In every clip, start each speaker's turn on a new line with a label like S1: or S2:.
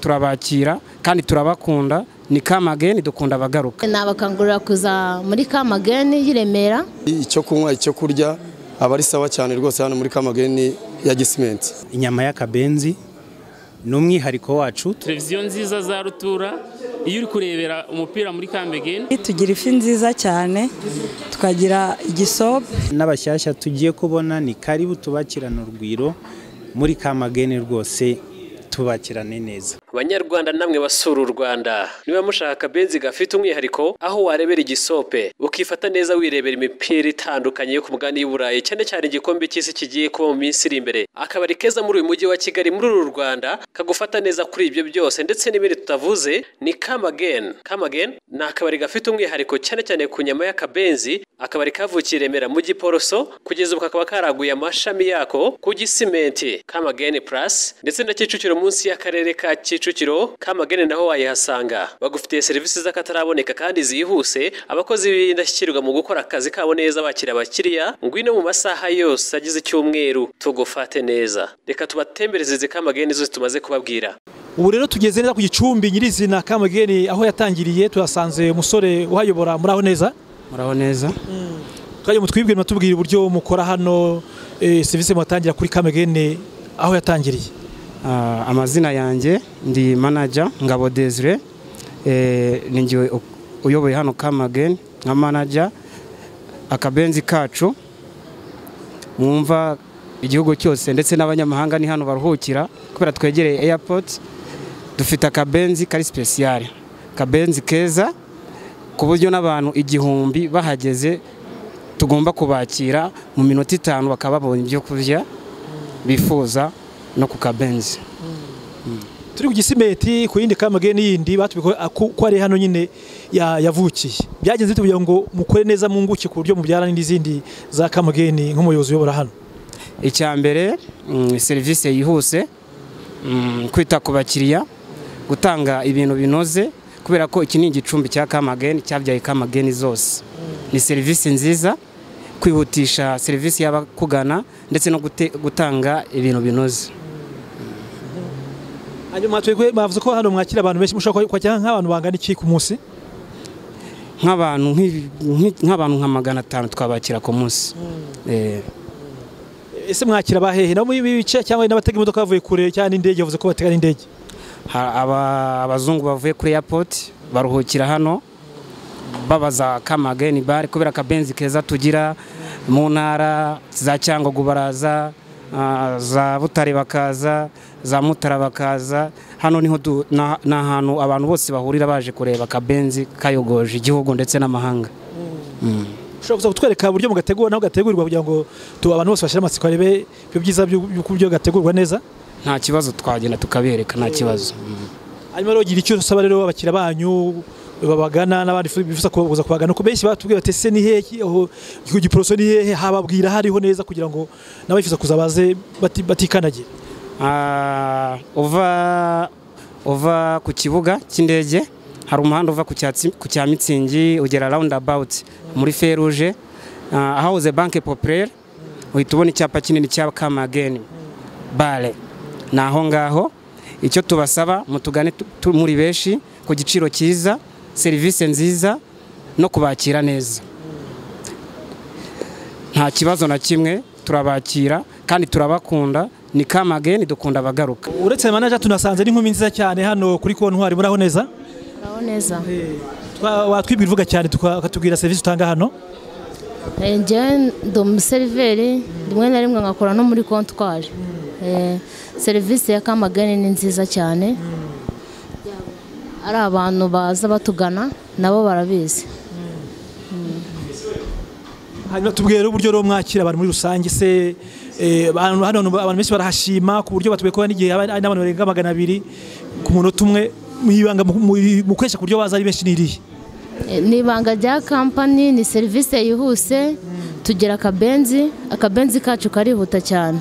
S1: turabakira kandi turabakunda ni kamageni dukunda abagaruka
S2: nabakangurira kuza muri kamageni y'i Remera
S3: icyo kunywa icyo kurya aba ari sawa cyane rwose hano muri kamageni ya gisimenti
S4: inyama y'akabenzi ni umwihariko wacu
S5: televiziyo nziza za rutura iyo uri kurebera umupira muri kambegeni
S6: tugira ifi nziza cyane tukagira igisobe
S4: n'abashyashya tugiye kubona ni karibu tubakirane urugwiro muri kamageni rwose tubakirane neza
S7: Banyarwanda namwe basura u Rwanda niba mushaka akabenzi gafite umwihariko aho warebera igisope ukifata neza wirebera imipira itandukanye yo ku mugani y'Uburayi cyane cyane igikombe cy'isi kigiye kuba mu minsi iri imbere akabari keza muri uyu mujyi wa Kigali muri uru Rwanda kagufata neza kuri ibyo byose ndetse n'ibindi tutavuze ni Kamagen Kamagen ni akabari gafite umwihariko cyane cyane ku nyama y'akabenzi akabari kavukiye i Remera mu Giporoso kugeza ubu kakaba karaguye amashami yako ku Gisimenti Kamagen Plus ndetse na Kicukiro munsi y'akarere ka Kicukiro Kicukiro Kamagene naho wayihasanga bagufitiye serivisi z'akataraboneka kandi zihuse abakozi b'indashyikirwa mu gukora akazi kabo neza bakira abakiriya ngwino mu masaha yose agize icyumweru tugufate neza reka tubatembereze izi Kamagene zose tumaze kubabwira
S8: ubu rero tugeze neza ku gicumbi nyirizina Kamagene aho yatangiriye turasanze umusore uhayobora muri aho neza
S1: muraho neza
S8: kandi mutwibwire mutubwire uburyo mukora hano serivisi muhatangira kuri Kamagene aho yatangiriye
S1: Ah, amazina yanjye ndi manager ngabo Desire eh ni njye u- uyoboye hano Kamageni nka manager akabenzi kacu mwumva igihugu cyose ndetse n'abanyamahanga ni hano baruhukira kubera twegereye airport dufite akabenzi kari special kabenzi keza ku buryo n'abantu igihumbi bahageze tugomba kubakira mu minota itanu bakaba babonye ibyo kurya bifuza no ku kabenzi
S8: turi ku gisimenti ku yindi kamageni yindi batubwiye ko ko ari hano nyine ya- yavukiye byagenze bite kugira ngo mukore neza munguke ku buryo mubyara n'izindi za kamageni nk'umuyobozi uyobora hano
S1: icya mbere mm, serivisi yihuse mm, kwita ku bakiriya gutanga ibintu binoze kubera ko iki ni igicumbi cya kamageni cyabyaye kamageni zose ni serivisi nziza kwihutisha serivisi y'abakugana ndetse no gute- gutanga ibintu binoze
S8: hanyuma twebwe bavuze ko hano mwakira abantu benshi mushobora kwakira nk'abantu bangana iki ku munsi
S1: nk'abantu nk'i- nk'i- nk'abantu nka magana atanu twabakira ku munsi Eh,
S8: ese mwakira abahehe nabo muri ibi bice cyangwa n'abatega imodoka bavuye kure cyangwa n'indege bavuze ko batega n'indege
S1: ha- aba- abazungu bavuye kuri airport baruhukira hano babaza kamageni bare kubera akabenzi keza tugira mu ntara za cyangugu baraza ah, za butare bakaza za mutara bakaza hano niho du- na- ni ahantu abantu bose bahurira baje kureba akabenzi kayogoje igihugu ndetse n'amahanga
S8: ushobora kuza kutwereka uburyo mugategura naho gategurirwa kugira ngo tu abantu bose bashyire amatsiko barebe ibyo byiza by'uburyo gategurwa neza
S1: nta kibazo twagenda tukabereka nta kibazo
S8: hanyuma rero gira icyo usaba rero abakiriya banyu babagana n'abandi fu- bifuza kuza kubagana ko benshi batubwira bati ese ni hehe aho ku giporoso ni hehe hababwira hariho neza kugira ngo n'abifuza kuza baze bati- batikandagira
S1: Ah, uva uva ku kibuga cy'indege hari umuhanda uva ku cyatsi- ku cya mitsingi ugera roundabout muri feruje ah, ahahoze banke populaire uhita ubona icyapa kinini cya kamageni bare ni aho ngaho icyo tubasaba mutugane tu- tu- muri benshi ku giciro cyiza serivisi nziza no kubakira neza nta kibazo na kimwe turabakira kandi turabakunda ni kamageni dukunda abagaruka
S8: uretse manager tunasanze n'inkumi nziza cyane hano kuri kontwari muraho neza
S2: muraho neza
S8: Twa- watwibwira uvuga cyane tuka- ukatubwira serivisi utanga hano
S2: Eh, njyewe ndi umuseriveri rimwe na rimwe nkakora no muri kontwari Eh, serivisi ya kamageni ni nziza cyane ari abantu baza batugana nabo barabizi
S8: hanyuma tubwire uburyo rero mwakira abantu muri rusange se eh, abantu hano abantu benshi barahashima ku buryo batubwiye ko hari n'igihe haba hari n'abantu barenga magana abiri ku munota umwe mwibanga mukoresha ku buryo baza ari benshi n'irihe
S2: Eh, ni ibanga rya kampani ni serivisi yihuse tugira akabenzi akabenzi kacu karihuta cyane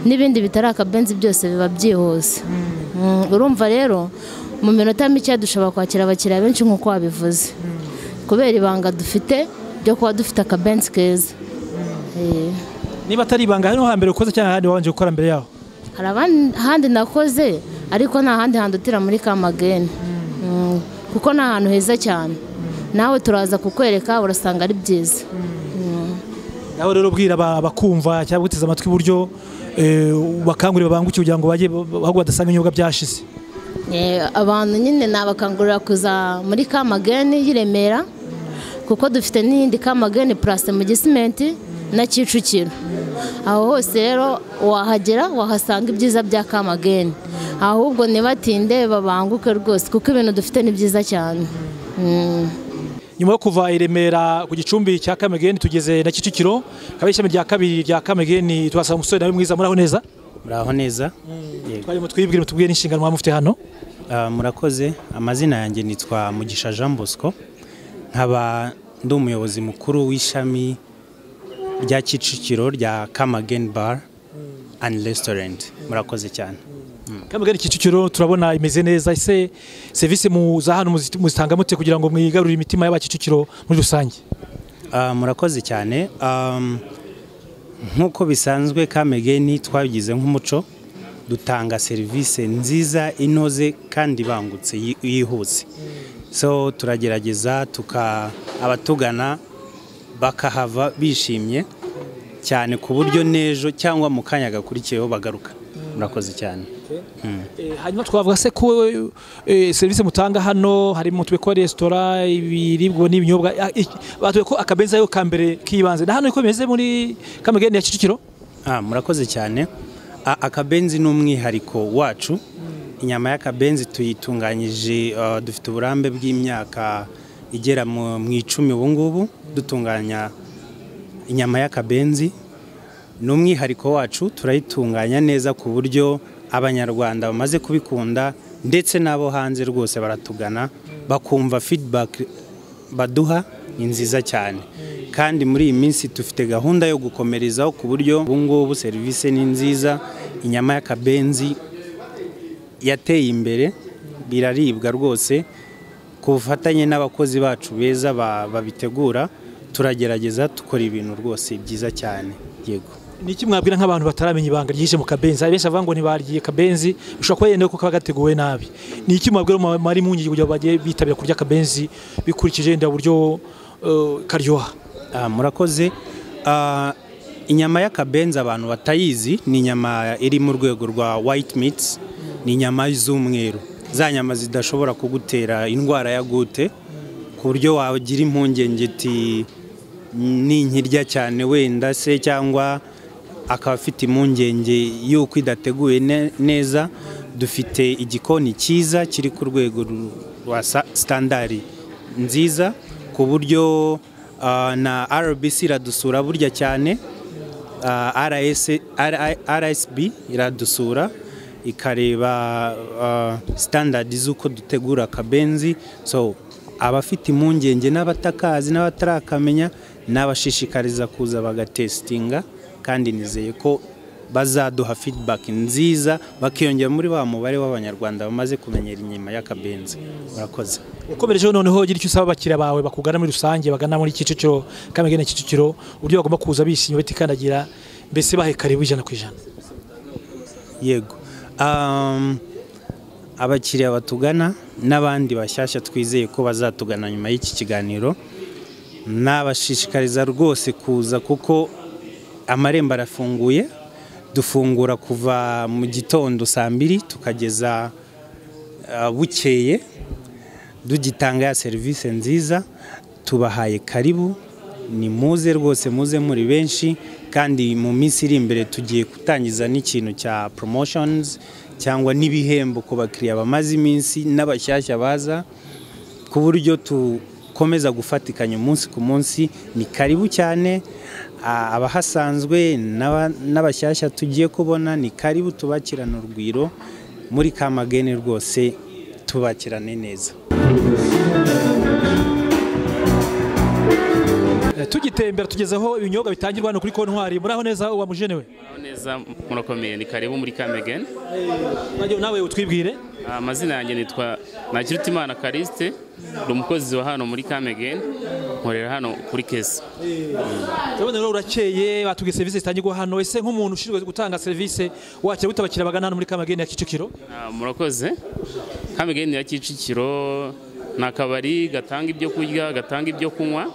S2: n'ibindi bitari akabenzi byose biba byihuse Mm, urumva rero mu minota mike dushobora kwakira abakiriya benshi nk'uko wabivuze kubera ibanga dufite ryo kuba dufite akabenzi keza Eh,
S8: niba atari ibanga hano hambere ukoze cyangwa ahandi wabanje gukora mbere yaho
S2: hari abandi- ahandi nakoze ariko nta handi hantu utira muri kamageni Mm, kuko ni ahantu heza cyane nawe turaza kukwereka urasanga ari byiza
S8: nawe rero ubwira aba- abakumva cyangwa guteza amatwi uburyo eh, bakangurira babanguke kugira ngo bajye ahubwo badasanga ibinyobwa byashize
S2: Eh, abantu nyine nabakangurira kuza muri kamageni y'i Remera kuko dufite n'iyindi kamageni purase mu gisimenti na kicukiro aho hose rero wahagera wahasanga ibyiza bya kamageni ahubwo ntibatinde babanguke rwose kuko ibintu dufite ni byiza cyane Mm.
S8: nyuma yo kuva i Remera ku gicumbi cya Kamegeni tugeze na Kicukiro kaba ishami rya kabiri rya Kamegeni tuhasanga umusore nawe mwiza muraho neza
S9: muraho neza Yego.
S8: twarimo twibwira mutubwire n'inshingano mwaba mufite hano
S9: Ah, murakoze amazina yanjye nitwa mugisha jean bosco nkaba ndi umuyobozi mukuru w'ishami rya kicukiro rya kamagen bar and restaurant murakoze cyane
S8: Kamegeni Kicukiro turabona imeze neza ese serivisi mu za hano muzit- muzitanga mute kugira ngo mwigarurire imitima y'abakicukiro muri rusange
S9: Ah, murakoze cyane Am, nk'uko bisanzwe kamegeni twabigize nk'umuco dutanga serivisi nziza inoze kandi ibangutse yi- yihuse so turagerageza tuka abatugana bakahava bishimye cyane ku buryo n'ejo cyangwa mu kanya gakurikiyeho bagaruka murakoze cyane
S8: Eh, hanyuma twavuga se ko eh, serivisi mutanga hano harimo tube ko resitora ibiribwa n'ibinyobwa ah, iki- batubwiye ko akabenzi ariyo ka mbere kibanze na hano niko bimeze muri Kamegeni ya Kicukiro
S9: Ah, murakoze cyane A- akabenzi ni umwihariko wacu inyama y'akabenzi tuyitunganyije ah, dufite uburambe bw'imyaka igera mu mu icumi ubu ngubu dutunganya inyama y'akabenzi ni umwihariko wacu turayitunganya neza ku buryo abanyarwanda bamaze kubikunda ndetse n'abo hanze rwose baratugana bakumva feedback baduha ni nziza cyane kandi muri iyi minsi dufite gahunda yo gukomerezaho ku buryo ubu ngubu serivisi ni nziza inyama y'akabenzi yateye imbere biraribwa rwose ku bufatanye n'abakozi bacu beza ba- babitegura turagerageza dukora ibintu rwose byiza cyane yego
S8: Niki mwabwira nk'abantu bataramenya ibanga ryije mu kabenzi hari benshi bavuga ngo ntibaryiye kabenzi bishobora kuba yenda ko kaba gateguwe nabi niki mwabwira mu- muri impungenge kugira ngo bajye bitabira kurya akabenzi bikurikije yenda uburyo eh, karyoha
S9: Ah, murakoze Ah, inyama y'akabenzi abantu batayizi ni inyama iri mu rwego rwa white meats ni inyama z'umweru za nyama zidashobora kugutera indwara ya gute ku buryo wagira impungenge ti ninkirya cyane wenda se cyangwa akaba afite impungenge y'uko idateguye ne- neza dufite igikoni cyiza kiri ku rwego ru- rwa sa- standari nziza ku buryo ah, na rbc iradusura burya cyane ah, RS R- rsb iradusura ikareba ah, standard z'uko dutegura akabenzi so abafite impungenge n'abatakazi n'abatarakamenya n'abashishikariza kuza bagatesitinga kandi nizeye ko bazaduha feedback nziza bakiyongera muri wa mubare w'abanyarwanda bamaze kumenyera inyuma y'akabenzi murakoze
S8: ukomerejeho noneho gira icyo usaba abakiriya bawe bakugana muri rusange bagana muri Kicukiro Kamegeni Kicukiro uburyo bagomba kuza bishimye batikandagira mbese bahe karibu ijana ku ijana
S9: yego Um, abakiriya batugana n'abandi bashyashya twizeye ko bazatugana nyuma y'iki kiganiro nabashishikariza rwose kuza kuko amarembo arafunguye dufungura kuva mu gitondo saa mbiri tukageza ah, bukeye dugitanga ya serivisi nziza tubahaye karibu ni muze rwose muze muri benshi kandi mu minsi iri imbere tugiye gutangiza n'ikintu cya promotions cyangwa n'ibihembo ku bakiriya bamaze iminsi n'abashyashya baza ku buryo dukomeza gufatikanya umunsi ku munsi ni karibu cyane a- abahasanzwe n'aba- n'abashyashya tugiye kubona ni karibu tubakirane urugwiro muri kamagene rwose tubakirane neza
S8: Eh, Eh, tugitembera tugezeho ibinyobwa bitangirwa hano kuri kontwari muraho neza uwa mujenewe
S5: Muraho neza murakomeye ni karibu muri kamegeni
S8: nawe nawe utwibwire
S5: amazina yanjye nitwa Ntakirutimana Kariste ni umukozi wa hano muri kamegeni nkorera hano kuri kesi
S8: turabona rero urakeye batubwiye serivisi zitangirwa hano ese nk'umuntu ushinzwe gutanga serivisi wakira gute abakiriya bagana hano muri kamageni ya kicukiro
S5: Ah, murakoze kamegeni ya kicukiro ni akabari gatanga ibyo kurya gatanga ibyo kunywa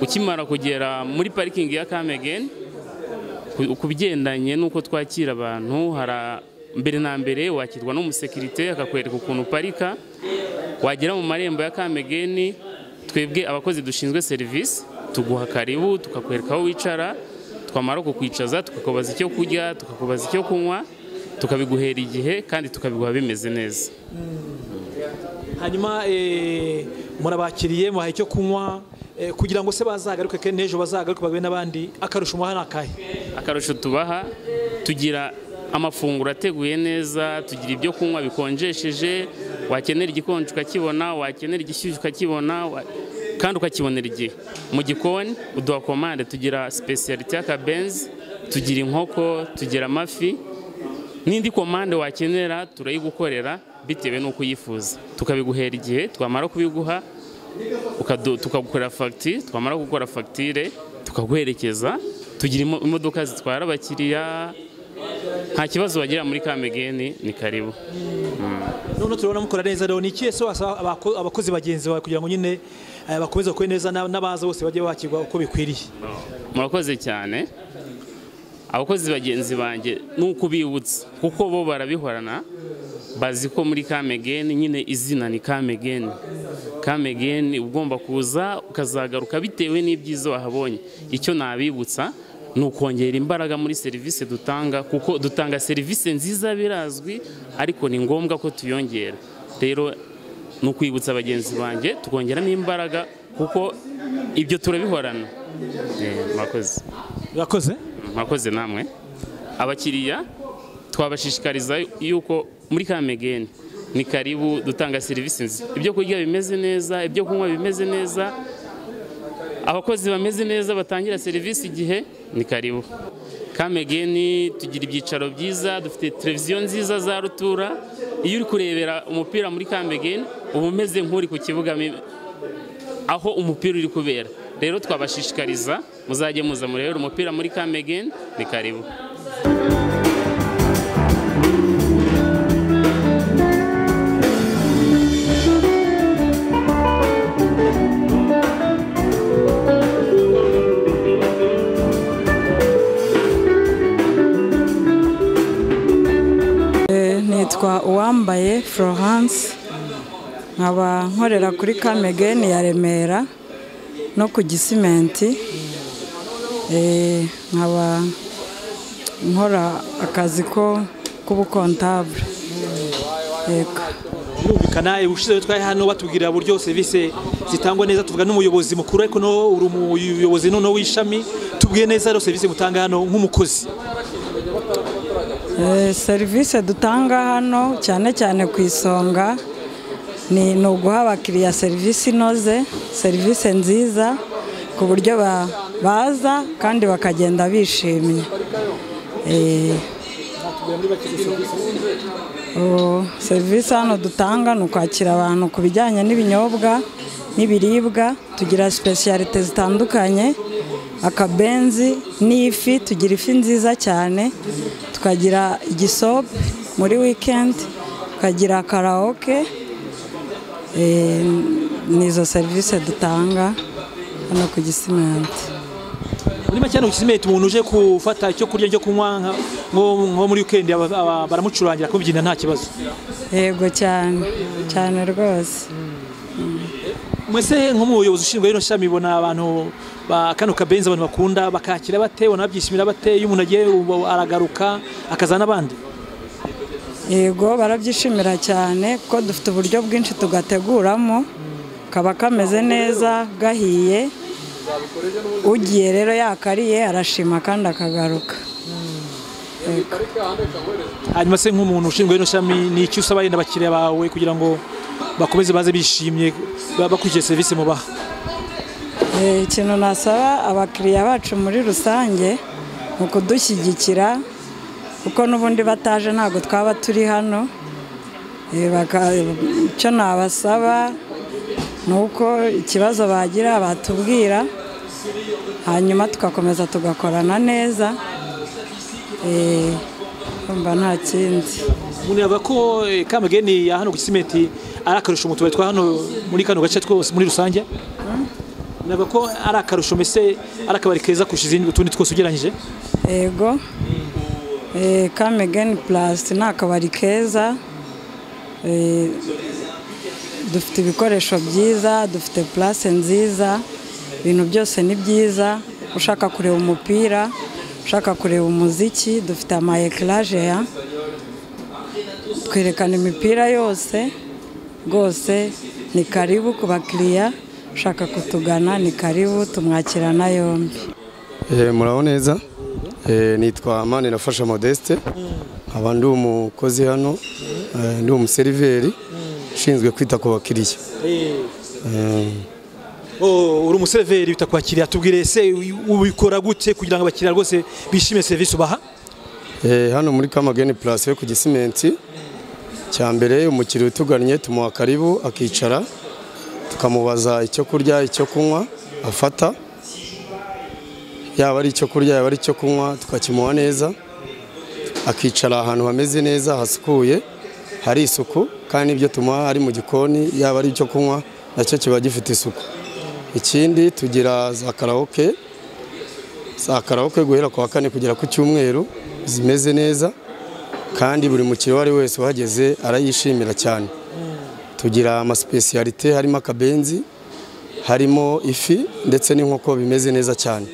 S5: ukimara kugera muri parikingi ya kamegeni ku- ku bigendanye n'uko twakira abantu hari a- mbere na mbere wakirwa n'umusekirite akakwereka ukuntu uparika wagera mu marembo ya kamegeni twebwe abakozi dushinzwe serivisi tuguha karibu tukakwereka aho wicara twamara kukwicaza tukakubaza icyo kurya tukakubaza icyo kunywa tukabiguhera igihe kandi tukabiguha bimeze neza
S8: hanyuma eh, murabakiriye mubaha icyo kunywa eh, kugira ngo se bazagaruke kandi n'ejo bazagaruke babe n'abandi akarusha umuha ni akahe
S5: akarusho tubaha tugira amafunguro ateguye neza tugira ibyo kunywa bikonjesheje wakenera igikonje ukakibona wakenera igishyushyu ukakibona wa- kandi ukakibonera igihe mu gikoni uduha komande tugira sipesiyalite y'akabenzi tugira inkoko tugira amafi n'indi komande wakenera turayigukorera bitewe n'uko uyifuza tukabiguhera igihe twamara kubiguha ukadu- tukagukorera fagitire twamara gukora fagitire tukaguherekeza tugira imo- imodoka zitwara abakiriya nta kibazo wagira muri kamegeni ni karibu
S8: noneho turabona mukora neza rero ni ikihe se wasaba abako- abakozi bagenzi bawe kugira ngo nyine eh, bakomeze kwe neza na- n'abaza bose bajye bakirwa uko bikwiriye
S5: murakoze cyane abakozi bagenzi banjye ni ukubibutsa kuko bo barabihorana bazi ko muri kamegeni nyine izina ni kamegeni kamegeni ugomba kuza ukazagaruka bitewe n'ibyiza wahabonye icyo nabibutsa ni ukongera imbaraga muri serivisi dutanga kuko dutanga serivisi nziza birazwi ariko ni ngombwa ko tuyongera rero ni ukwibutsa bagenzi banjye tukongeramo imbaraga kuko ibyo turabihorana Eh, murakoze
S8: urakoze
S5: mwakoze namwe abakiriya twabashishikariza yuko muri kamegeni ni karibu dutanga serivisi nziza ibyo kurya bimeze neza ibyo kunywa bimeze neza abakozi bameze neza batangira serivisi igihe ni karibu kamegeni tugira ibyicaro byiza dufite televiziyo nziza za rutura iyo uri kurebera umupira muri kamegeni uba umeze nk'uri ku kibuga mi- aho umupira uri kubera rero twabashishikariza muzajye muza murebera umupira muri kamegeni ni karibu
S6: Eh, nitwa uwambaye florence nkaba nkorera kuri kamegeni ya remera no ku gisimenti Eh, nkaba nkora akazi ko k'ubukontabure yego
S8: birumvikana ubushize rero twari hano batubwira uburyo serivisi zitangwa neza tuvuga n'umuyobozi mukuru ariko no uri umuyobozi noneho w'ishami tubwiye neza rero serivisi mutanga hano nk'umukozi
S6: Eh, serivisi dutanga hano cyane cyane ku isonga ni ni uguha abakiriya serivisi inoze serivisi nziza ku buryo ba- baza kandi bakagenda bishimye Eh, ubu serivisi hano dutanga ni ukwakira abantu ku bijyanye n'ibinyobwa n'ibiribwa tugira sipesiyalite zitandukanye akabenzi n'ifi tugira ifi nziza cyane tukagira igisope muri wikendi tukagira karawoke Eh, nizo serivisi dutanga hano ku gisimenti
S8: muri make hano kisimenti umuntu uje gufata icyo kurya icyo kunywa nka- nko nko muri wikendi aba- aba- baramucurangira kubyina nta kibazo
S6: yego cyane cyane rwose
S8: mwese nk'umuyobozi ushinzwe rino shami ibona abantu ba kano kabenzi abantu bakunda bakakira bate ubona babyishimira bate iyo umuntu agiye ubu aragaruka akazana abandi
S6: yego barabyishimira cyane kuko dufite uburyo bwinshi tugateguramo kaba kameze neza gahiye ugiye rero yakariye arashima kandi akagaruka
S8: hanyuma se nk'umuntu ushinzwe rino shami ni iki usaba yenda abakiriya bawe kugira ngo bakomeze baze bishimye ba- bakurikije serivisi mubaha
S6: Eh, ikintu nasaba abakiriya bacu muri rusange ni ukudushyigikira kuko n'ubundi bataje ntabwo twaba turi hano Eh, baka- icyo nabasaba ni uko ikibazo bagira batubwira hanyuma tugakomeza tugakorana neza Eh, urumva nta kindi
S8: umuntu yavuga ko eh, kamageni ya hano ku gisimenti ari akarusho mu tubari twa hano muri kano gace twose muri rusange navuga ko ari akarusho mbese ari akabari keza kurusha izindi utundi twose ugereranyije
S6: ego Eh, kamegeni purasi ni akabari keza Eh, dufite ibikoresho byiza dufite purasi nziza ibintu byose ni byiza ushaka kureba umupira ushaka kureba umuziki dufite ama ekiraje ya twerekana imipira yose rwose ni karibu ku bakiriya ushaka kutugana ni karibu tumwakirana yombi
S3: Eh, muraho neza Eh, nitwa mani nafasha modeste nkaba ndi umukozi hano eh, ndi umuseriveri ushinzwe kwita ku bakiriya Eh,
S8: Oh, uri umuseriveri utakwakiriye atubwire se ubikora gute kugira ngo abakiriya rwose bishime serivisi ubaha
S3: eh, hano muri kamageni purasi yo ku gisimenti cya mbere umukiriya utugannye tumuha karibu akicara tukamubaza icyo kurya icyo kunywa afata yaba ari icyo kurya yaba ari icyo kunywa tukakimuha neza akicara ahantu hameze neza hasukuye hari isuku kandi ibyo tumuha ari mu gikoni yaba ari icyo kunywa nacyo kiba gifite isuku ikindi tugira za karawoke za karawoke guhera ku wa kane kugera ku cyumweru zimeze neza kandi buri mukiriya uwo ari wese uhageze arayishimira cyane tugira amasipesiyalite harimo akabenzi harimo ifi ndetse n'inkoko bimeze neza cyane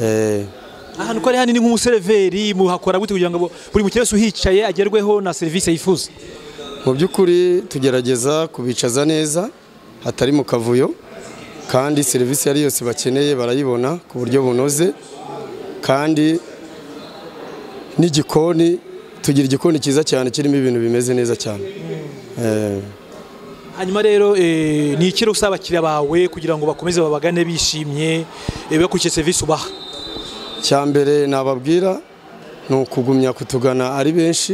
S3: Eh,
S8: ahantu ko ari hanini nk'umuseriveri muhakora gute kugira ngo buri mukiriya wese uhicaye agerweho na serivisi yifuza
S3: mu by'ukuri tugerageza kubicaza neza hatari mu kavuyo kandi serivisi iyo ari yose bakeneye barayibona ku buryo bunoze kandi n'igikoni tugira igikoni cyiza cyane kirimo ibintu bimeze neza cyane Eh,
S8: hanyuma rero eh, ni ikiro usaba abakiriya bawe kugira ngo bakomeze babagane bishimye eh, bakurikiye serivisi ubaha
S3: cya mbere nababwira ni ukugumya kutugana ari benshi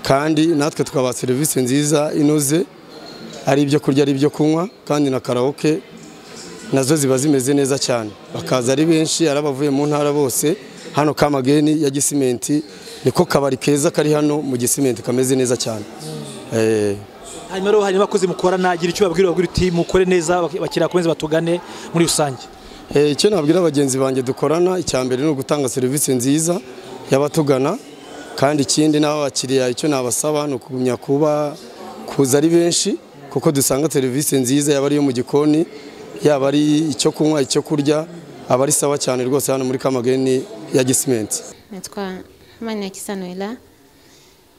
S3: kandi natwe tukabaha serivisi nziza inoze ari ibyo kurya ari ibyo kunywa kandi na karawoke nazo ziba zimeze neza cyane bakaza ari benshi ari abavuye mu ntara bose hano kamageni ya gisimenti niko kabari keza kari hano mu gisimenti kameze neza cyane Eh,
S8: hanyuma rero hari n'abakozi mukorana agira icyo babwira babwira uti mukore neza abak- abakiriya bakomeze batugane muri rusange
S3: Eh, icyo nabwira abagenzi banjye dukorana icya mbere ni ugutanga serivisi nziza y'abatugana kandi ikindi n'abo bakiriya icyo nabasaba ni ukugumya kuba kuza ari benshi kuko dusanga serivisi nziza yaba ari iyo mu gikoni yaba ari icyo kunywa icyo kurya aba ari sawa cyane rwose hano muri kamageni ya gisimenti
S10: natwa Manirakiza kisanurira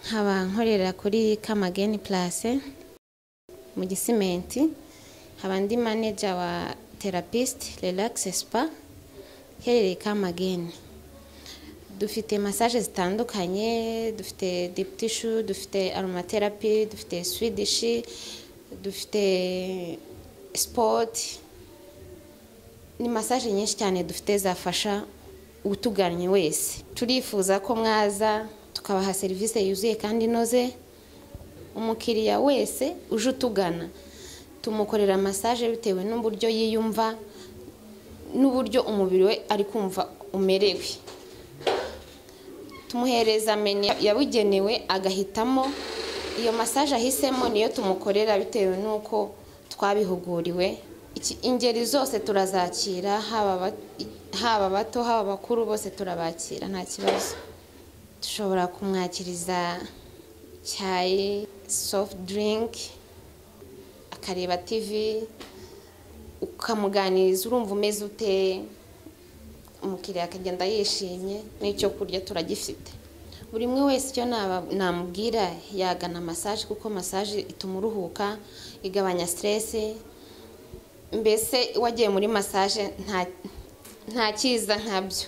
S10: nkaba nkorera kuri kamageni purase mu gisimenti nkaba ndi maneja wa terapisite relax spa iherereye kamageni dufite masaje zitandukanye dufite diputishu dufite aromaterapi dufite swidishi dufite sipoti ni masaje nyinshi cyane dufite zafasha utugannye wese turifuza ko mwaza tukabaha serivisi yuzuye kandi inoze umukiriya wese uje utugana tumukorera masaje bitewe n'uburyo yiyumva n'uburyo umubiri we ari kumva umerewe tumuhereza menu yabugenewe agahitamo iyo masaje ahisemo niyo tumukorera bitewe n'uko twabihuguriwe Iki- ingeri zose turazakira haba aba- haba abato haba abakuru bose turabakira nta kibazo dushobora kumwakiriza icyayi soft drink akareba tv ukamuganiriza urumva umeze ute umukiriya akagenda yishimye n'icyo kurya turagifite buri umwe wese icyo naba- namubwira yagana masaje kuko masaje ituma uruhuka igabanya siteresi mbese wagiye muri masaje nta- nta cyiza nkabyo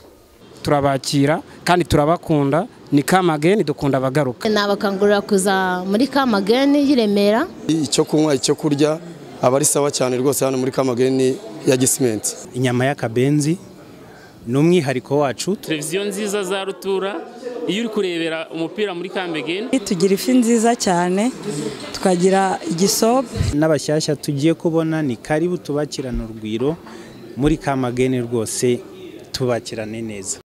S1: turabakira kandi turabakunda ni kamageni dukunda abagaruka
S2: nabakangurira kuza muri kamageni y'iremera
S3: icyo kunywa icyo kurya aba ari sawa cyane rwose hano muri kamageni ya gisimenti
S9: inyama y'akabenzi ni umwihariko wacu
S5: televiziyo nziza za rutura iyo uri kurebera umupira muri kambegeni
S6: tugira ifi nziza cyane tukagira igisope
S9: n'abashyashya tugiye kubona ni karibu tubakirane urugwiro muri kamageni rwose tubakirane neza